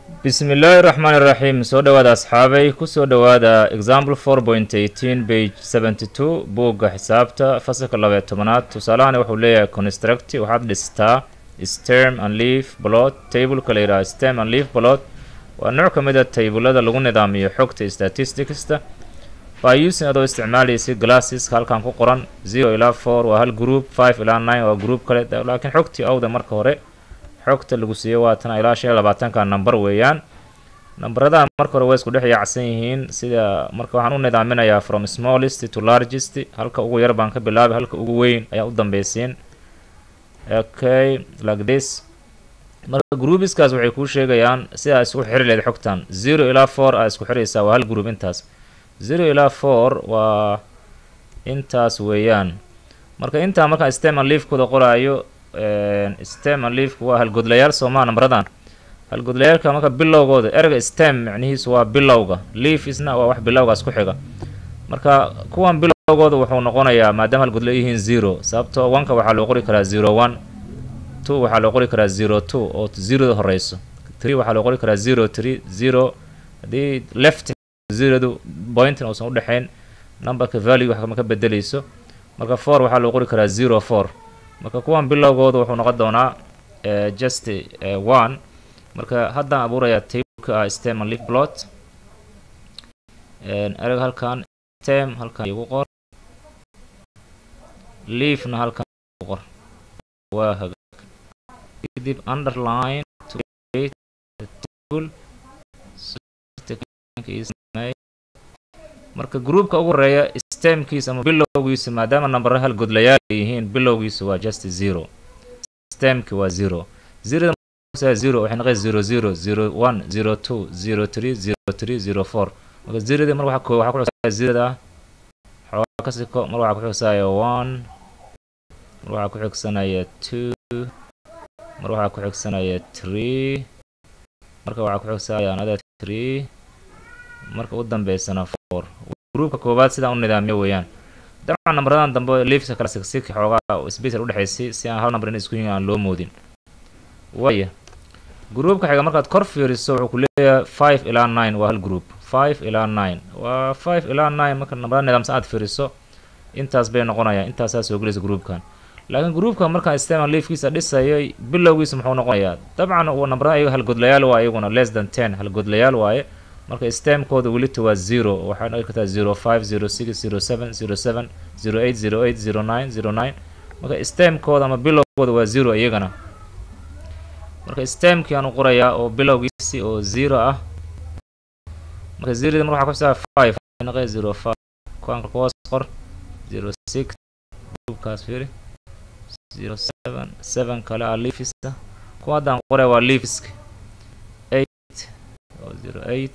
bismi illaahi raxmaan iraxiim soo dhowaada asxaabay kusoo dhowaada example four point eighteen page seventy two buugga xisaabta fasalka labaiyo tobanaad tusaalahani wuxuu leeyahay construct waxaad dhistaa stem and leaf blot tableka la yidhaha stem and leaf blot waa nooc ka mid a taybulada lagu nidaamiyo xogta statisticsta by using adoo isticmaalaysa glasseska halkan ku qoran zero ilaa four waa hal group five ilaa nine waa group kale laakiin xogtii awda marka hore xogta lagu siiyo waa tan ilaa shan iyo labaatanka number weeyaan nambaradaha marka hore way isku dhex yaacsan yihiin sida marka waxaan u nidaaminayaa from smallest to largest halka ugu yar baan ka bilaabay halka ugu weyn ayaa u dambeysiin okay like this marka groupiskaas waxay kuu sheegayaan sidaa isku xiri leed xogtan zero ilaa four aa isku xiraysaa waa hal group intaas zero ilaa four waa intaas weeyaan marka intaa markaan steman leafkooda qoraayo stem and leafku waa halgodlayaal soomaa nambaradan halgodlayaalka marka bilowgooda erga stem micnihiisu waa bilowga leaf isna waa wax bilowgaas ku xiga marka kuwan bilowgooda wuxuu noqonayaa maadaama halgodla yihiin zero sababtoo oneka waxaa loo qori karaa zero one two waxaa loo qori karaa zero two oo zeroda horeyso three waxaa loo qori karaa zero three zero haddii left zerodu pointin uusan udhexayn numberka value wax kama ka bedeleyso marka four waxaa loo qori karaa zero four marka kuwan bilowgooda wuxuu noqon doonaa just one marka haddaan abuurayaa tableka ah stem and leaf blot ereg halkan stem halkan igu qor leafna halkan igu qor waa hagaag kadib underline to create the table marka groupka ugu horeeya stemkiisa ama bilowgiisa maadaama nambara hal godlayaal ay yihiin bilowgiisa waa just zero stemki waa zero zeroda zero waxay noqon zero zero zero one zero two zero three zero three zero four marka zerodii mar waxaa waxaa ku xigsanaya zeroda xoogaa ka siko mar waxaa ku xigsanaya one mar waxaa ku xigsanaya two mar waxaa ku xigsanaya three marka waxaa ku xigsanaya another three marka u dambeysana four groupka koowaad sidaan u nidaamiyo weeyaan dabcan nambaradan dambe leafska kala sigsiki xoogaa spacer udhexaysay si aan hal number in isku yihin aan loo moodin waaya groupka xiga markaad kor fiiriso wuxuu ku leeyahay five ilaa nine waa hal group five ilaa nine waa five ilaa nine marka nambarada nidaamsan aad fiiriso intaas bay noqonayaan intaasaa soo gelaysa groupkan laakiin groupka markaan steman leafkiisa dhisayay bilowgiisa muxuu noqonayaa dabcan uu nambarada ayaga halgodlayaal waa iyaguna less than ten halgodlayaal waaye marka stemkooda welita waa zero waxay noqon kartaa zero five zero six zero seven zero seven zero eight zero eight zero nine zero nine marka stemkooda ama bilowgooda waa zero iyagana marka stemkii aan u qorayaa oo bilowgiisi oo zero ah marka zerodi mar waxaa ku xisaa five noqe zero five kuwaanka kuhoos qor zero six groupkaas fiiri zero seven seven kale ah leafista kuwa haddaan qoraya waa leafiska eight zero eight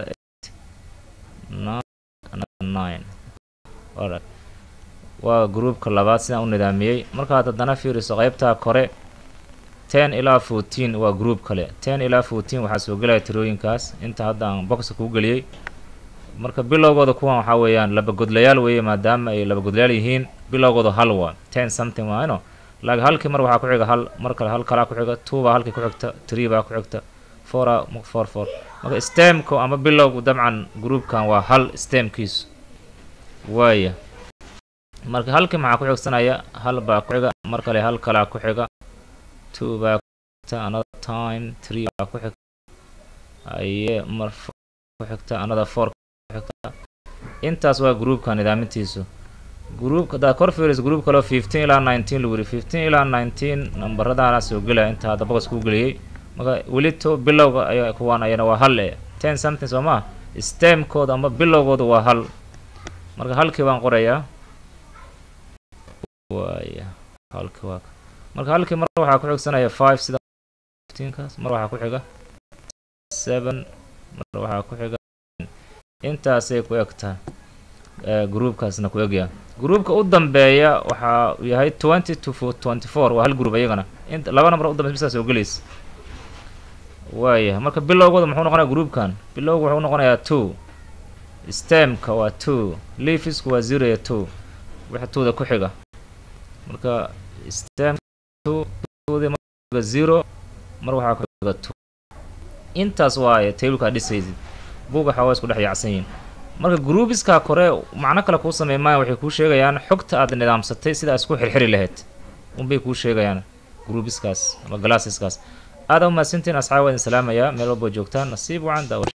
alright waa groupka labaad sidaan u nidaamiyey markaad haddana fiiriso qeybtaa kore ten ilaa fourteen waa group kale ten ilaa fourteen waxaa soo gelaya tirooyinkaas inta hadda aan boxa kuu geliyey marka bilowgooda kuwan waxaa weeyaan laba godlayaal weeye maadaama ay laba godlayaal yihiin bilowgooda hal waa ten something waa ino laakiin halkii mar waxaa ku xiga hal mar kale hal kalaa ku xiga two baa halkii ku xigta three baa ku xigta foura four four marka stemku ama bilowgu dabcan groupkan waa hal stemkiisu waaya marka halkii maxaa ku xigsanaya hal baa ku xiga mar kale hal kalaa ku xiga two baa ku xigta another time three baa ku xigta aye mar ku xigta another four ku xigta intaas waa groupka nidaamintiisu groupka haddaad kor fiiris group kaleo fifteen ilaa nineteen lagu yiri fifteen ilaa nineteen nambaradaana soo gelaya inta hadda boqos kuu geliyey marka welito bilowga ay kuwaan ayana waa hal e ten something soo maa stemkooda ama bilowgooda waa hal marka halkii baan qorayaa waaya halkii waa marka halkii mar waxaa ku xigsanaya five sida fifteenkaas mar waxaa ku xiga seven mar waxaa ku xiga intaasay ku egtaa groupkaasna ku egyaa groupka u dambeeya waxaa yahay twenty to twenty four waa hal group iyagana int laba nambar u dambeysa bisaa soo gelaysa waaya marka bilowgooda muxuu noqonaya groupkan bilowga wuxuu noqonayaa two stemka waa two leafisku waa zero iyo two wixii twoda ku xiga marka stem two twodi marka zero mar waxaa ku xiga two intaas waaye tableka aad dhisaysid buugga waxaa waa isku dhex yaacsan yihiin marka groupiska kore macno kale kuu sameey maayan waxay kuu sheegayaan xogta aad nidaamsatay sida isku xirxiri lahayd unbay kuu sheegayaan groupiskaas ama glasseskaas aada umahadsantiin asxaab waa idin salaamayaa meel walboo joogtaan nasiib wacan daawa